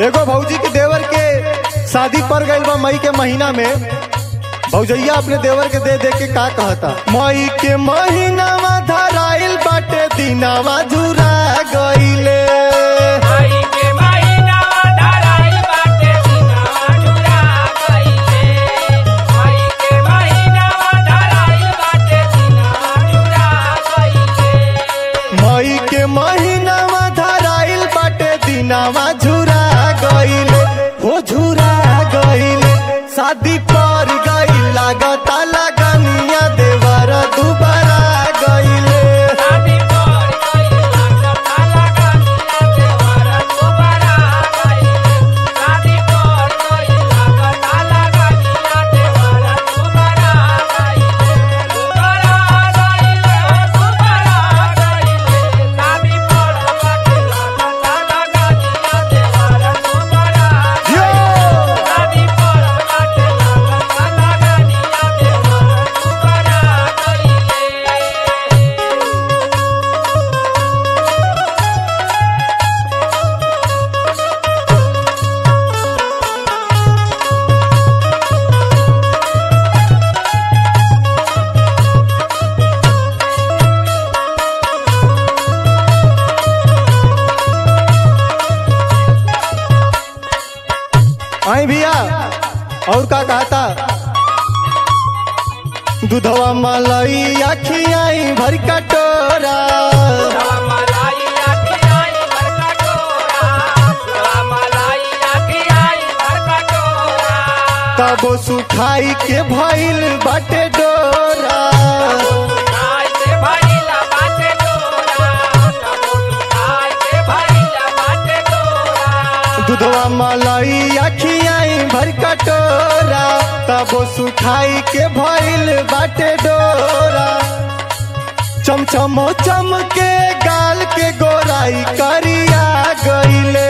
एगो भौजी के देवर के शादी पर गइल बा मई के महीना में भौजैया अपने देवर के दे दे के का कहता मई के महीनावा धराइल बाटे दिनावा झुरा गइले आई के महीना धराई बाटे दिनवा झुरा गइले आई के महीना धराई बाटे दिनवा झुरा गइले मई के महीनावा धराइल बाटे दिनावा झुरा गइले हो झुरा गइले शादी पर गइल लागता लगनिया देवर दुबारा गइले शादी पर गइला जता लगनिया देवरा दुबारा गइले शादी पर गइला जता लगनिया देवरा दुबारा गइले दुबारा गइले दुबारा गइले शादी पर गइला जता लगनिया देवरा दुबारा यो! शादी पर गइला जता लगनिया देवरा दुबारा गइले आई भैया और का कहता दूधवा मलाई अखियाई भर कटोरा मलाई आखी आई भर कटोरा मलाई आखी आई भर कटोरा तबो सुखाई के भइल बाटे डोरा खाई के भइला बाटे डोरा खाई के भइला बाटे डोरा दूधवा मलाई अखियाई भर कटोरा तबो सुखाई के भइल बाटे डोरा चमचमो चमके गाल के गोराई करिया गइले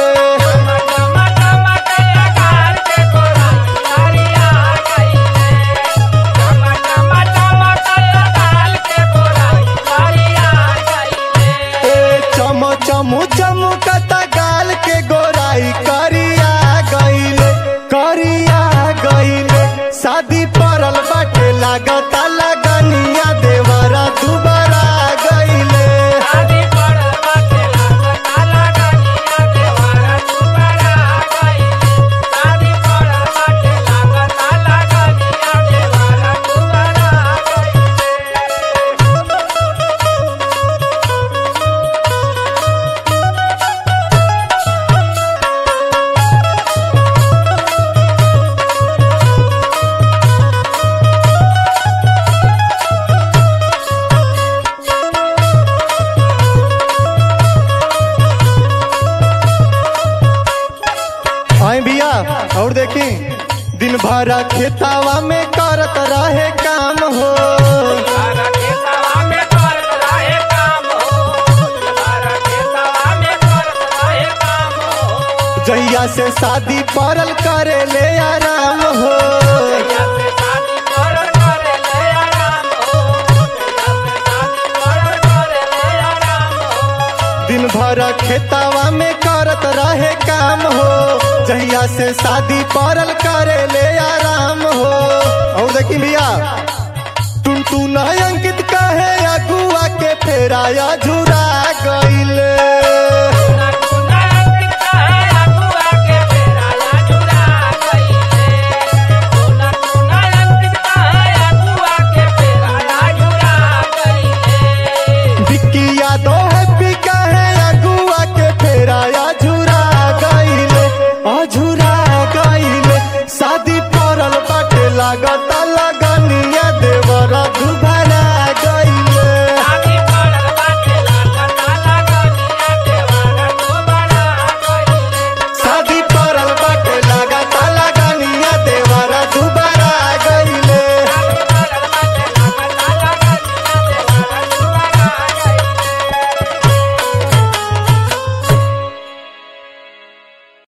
ए चम चम चमकता गाल के गोराई करिया गइले करिया गइले शादी परल बाटे लागता लगनिया देवरा दुबारा गइले आई भैया और देखी दिन भर खेतावा में करत रहे काम हो जहिया से शादी परल करे ले आराम हो दिन भर खेतावा में करत रहे काम हो जहिया से शादी परल करे ले आराम हो और देखी भैया टुन टुन अंकित कहे अगुआ के फेराया झुरा गइले बिक्की